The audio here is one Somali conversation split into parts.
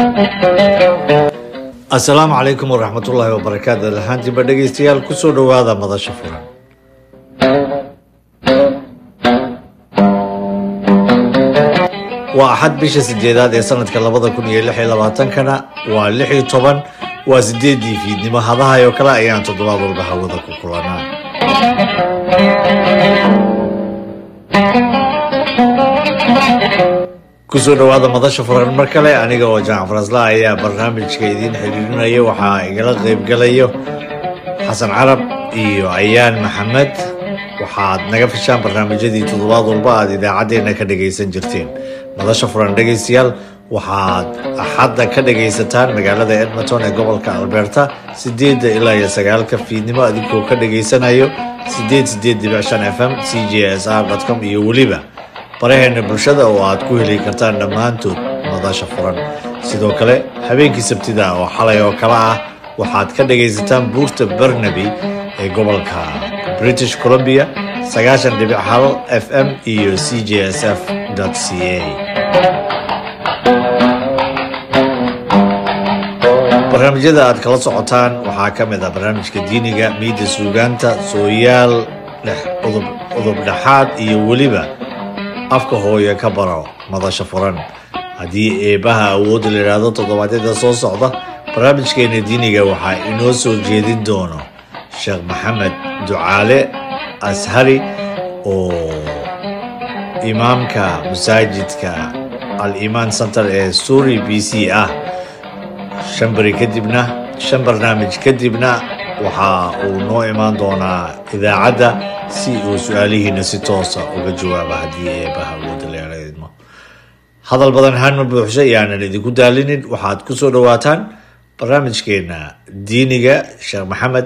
asalaamu calaykum waraxmatullaahi wabarakaatu lahaantiinba dhegaystayaal kusoo dhowaada madasha furan waa axad bisha sideedaad ee sanadka labada kun iyo lix iyo labaatankana waa lix iyo toban waa sideedii fiidnimo hadahay oo kale ayaan toddobaad walba hawada ku kulanaa kusoo dhowaada madasha furan mar kale aniga oo jamac farasla ayaa barnaamijka idiin xiriirinaya waxaa igala qaybgalayo xasan carab iyo ayaan maxamed waxaad naga fishaan barnaamijyadii toddobaad walba aad idaacaddeenna ka dhagaysan jirteen madasha furan dhegaystayaal waxaad axadda ka dhagaysataan magaalada edmonton ee gobolka alberta sideedda ilaa iyo sagaalka fiidnimo adigoo ka dhageysanayo sideed sideed dibic shan f m c j s r com iyo weliba baraheena bulshada oo aad ku heli kartaan dhammaantood madasha furan sidoo kale habeenkii sabtida oo xalay oo kale ah waxaad ka dhagaysataan buurta barnaby ee gobolka british columbia sagaashan dhibic hal f m iyo c j s f c a barnaamijyada aad kala socotaan waxaa ka mid ah barnaamijka diiniga miida suugaanta sooyaal udub dhexaad iyo weliba afka hooye ka baro madasha furan haddii eebbaha awoodda la yidhaahdo toddobaadyada soo socda barnaamijkeena diiniga waxaa inoo soo jeedin doono sheekh maxamed ducaale ashari oo imaamka masaajidka al imaan center ee suri b c ah shan beri kadibna shan barnaamij kadibna waxa uu noo imaan doonaa idaacadda si uu su-aalihiina si toosa uga jawaaba haddii eebaha awooda leeradmo hadal badan hanma buuxsha iyaanan idinku daalinin waxaad ku soo dhowaataan barnaamijkeena diiniga sheekh maxamed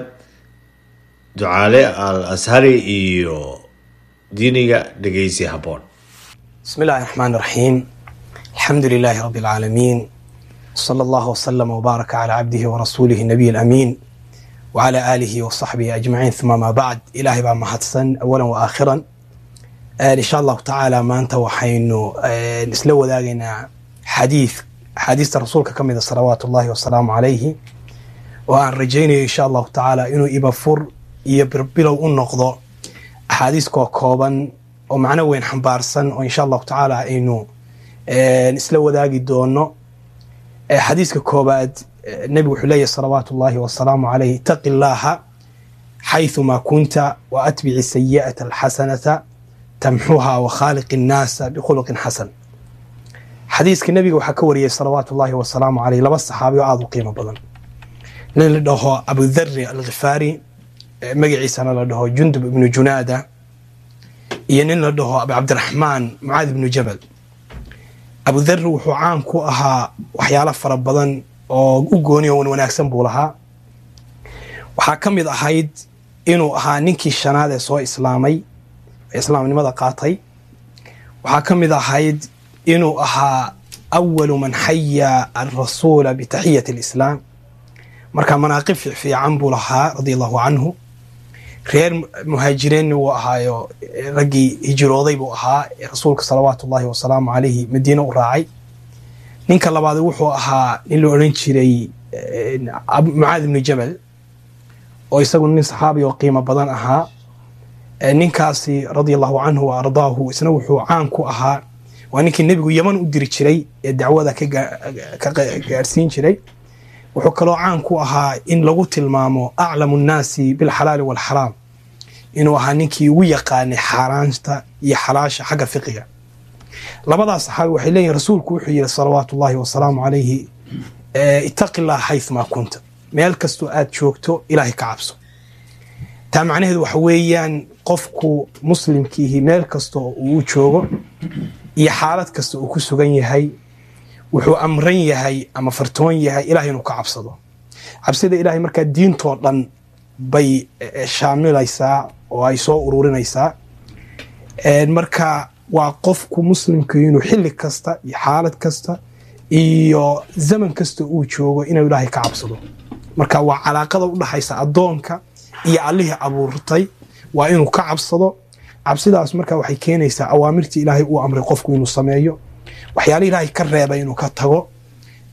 ducaale al ashari iyo diiniga dhegeysi habboon bismi illahi raxmaan raxiim alxamdu lilaahi rabbi alcaalamiin sala allahu wasalama wbaaraka calaa cabdihi warasuulihi nabiy alamiin wcala aalihi wasaxbihi ajmaciin uma maa bacd ilaahay baa mahadsan awalan wa aakhiran insha allahu tacaala maanta waxaynu isla wadaagaynaa xadiid axaadiista rasuulka ka mida salawaatu ullahi wasalaamu calayhi oo aan rajaynayo insha allahu tacaala inuu ibafur iyo birbilow u noqdo axaadiiskoo kooban oo macno weyn xambaarsan oo insha allahu tacaala aynu isla wadaagi doono xadiiska koobaad nebigu wuxuu leeyahy salawaatu ullahi wasalaamu calayh itaqi llaaha xayثuma kunta waatbici sayi'ata alxasanata tamxuha wakhaaliqi الnaasa bikhuluqin xasan xadiiska nebiga waxaa ka wariyey salawaatu ullahi wasalaamu caleyh laba saxaabi oo aada u qiimo badan nin la dhaho abudari alkhifaari magaciisana la dhaho jundub ibnu junaada iyo nin la dhaho abu cabdiraxmaan mucaad ibnu jabal abudari wuxuu caan ku ahaa waxyaalo fara badan oo u gooni o wanaagsan buu lahaa waxaa ka mid ahayd inuu ahaa ninkii shanaad ee soo islaamay ee islaamnimada qaatay waxaa ka mid ahayd inuu ahaa awalu man xaya alrasuula bitaxiyati alislaam marka manaaqib fiican buu lahaa radia allahu canhu reer muhaajireenni wuu ahaayo raggii hijirooday buu ahaa ee rasuulka salawaatu ullahi wasalaamu calayhi madiine u raacay ninka labaad wuxuu ahaa nin la odhan jiray mucaad ibnu jabal oo isagu nin saxaabi oo qiimo badan ahaa ninkaasi radia allahu canhu wa ardaahu isna wuxuu caan ku ahaa waa ninkii nebigu yeman u diri jiray ee dacwada ka gaadhsiin jiray wuxuu kaloo caan ku ahaa in lagu tilmaamo aclamu nnaasi bilxalaali walxaraam inuu ahaa ninkii ugu yaqaanay xaaraanta iyo xalaasha xagga fiqiga labadaas saxaabi waxay leeyihin rasuulku wuxuu yihi salawaatu ullahi wasalaamu calayhi itaqi llah xayumaa kunta meel kastoo aad joogto ilaahay ka cabso taa macnaheedu waxa weeyaan qofku muslimkiihi meel kastoo uu joogo iyo xaalad kasta uu ku sugan yahay wuxuu amran yahay ama fartoon yahay ilahay inuu ka cabsado cabsida ilahay markaa diintoo dhan bay shaamilaysaa oo ay soo ururinaysaa marka waa qofku muslimku inuu xilli kasta iyo xaalad kasta iyo zaman kasta uu joogo inuu ilaahay ka cabsado marka waa calaaqada udhaxaysa addoonka iyo allihii abuurtay waa inuu ka cabsado cabsidaas marka waxay keenaysaa awaamirtii ilaahay uu amray qofku inuu sameeyo waxyaala ilaahay ka reebay inuu ka tago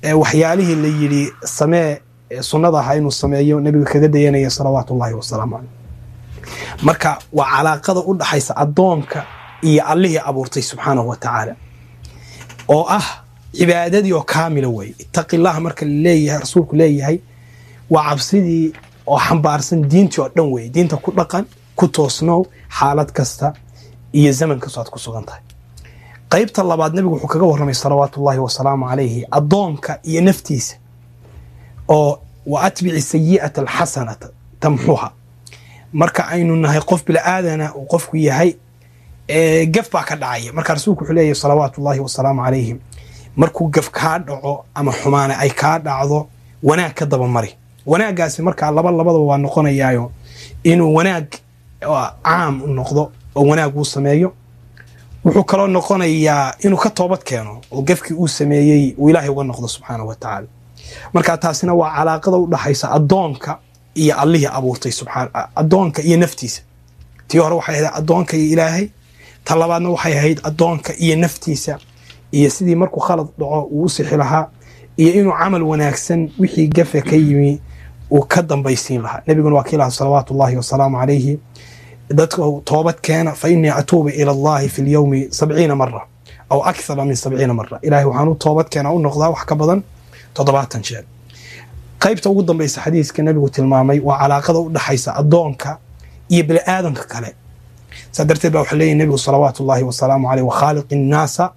waxyaalihii la yidhi samee sunnada ahaa inuu sameeyo nebiga kaga dayanaya salawaatu ullahi wasalaamu caleyh marka waa calaaqada u dhaxaysa addoonka iyo allihii abuurtay subxaanahu wa tacaala oo ah cibaadadii oo kaamila weeye ittaqi illaha marka laleeyahay rasuulku leeyahay waa cabsidii oo xambaarsan diintii oo dhan weeye diinta ku dhaqan ku toosnow xaalad kasta iyo zaman kastoo aad ku sugan tahay qaybta labaad nebigu wuxuu kaga warramay salawaatu ullahi wasalaamu calayhi addoonka iyo naftiisa oo wa atbici sayi'ata alxasanata tamxuha marka aynu nahay qof bila'aadana uu qofku yahay gaf baa ka dhacaya marka rasuulku wuxuu leeyahy salawaatu ullahi wasalaamu calayhim markuu gaf kaa dhaco ama xumaane ay kaa dhacdo wanaag ka dabamari wanaaggaasi markaa laba labadaba waa noqonayaayo inuu wanaag caam noqdo oo wanaag uu sameeyo wuxuu kaloo noqonayaa inuu ka toobad keeno oo gafkii uu sameeyey uu ilaahay uga noqdo subxaanahu wa tacaala marka taasina waa calaaqada u dhaxaysa addoonka iyo allihii abuurtay addoonka iyo naftiisa tii hore waxay ahayd addoonka iyo ilaahay ta labaadna waxay ahayd addoonka iyo naftiisa iyo sidii markuu khalad dhaco uu u sixi lahaa iyo inuu camal wanaagsan wixii gafe ka yimi uu ka dambaysiin lahaa nebiguna waa kii lahaa salawaatu ullahi wasalaamu calayhi dadka toobad keena fa innii atuubu ila allahi fi lyowmi sabciina mara aw akthara min sabciina mara ilahay waxaan u toobad keena u noqdaa wax ka badan toddobaatan jeer qaybta ugu dambaysa xadiiska nebigu tilmaamay waa calaaqada u dhaxaysa addoonka iyo bini aadanka kale saa darteed baa waxaa leeyahy nebigu salawaatu ullahi wasalaamu caleyh wakhaaliqi innaasa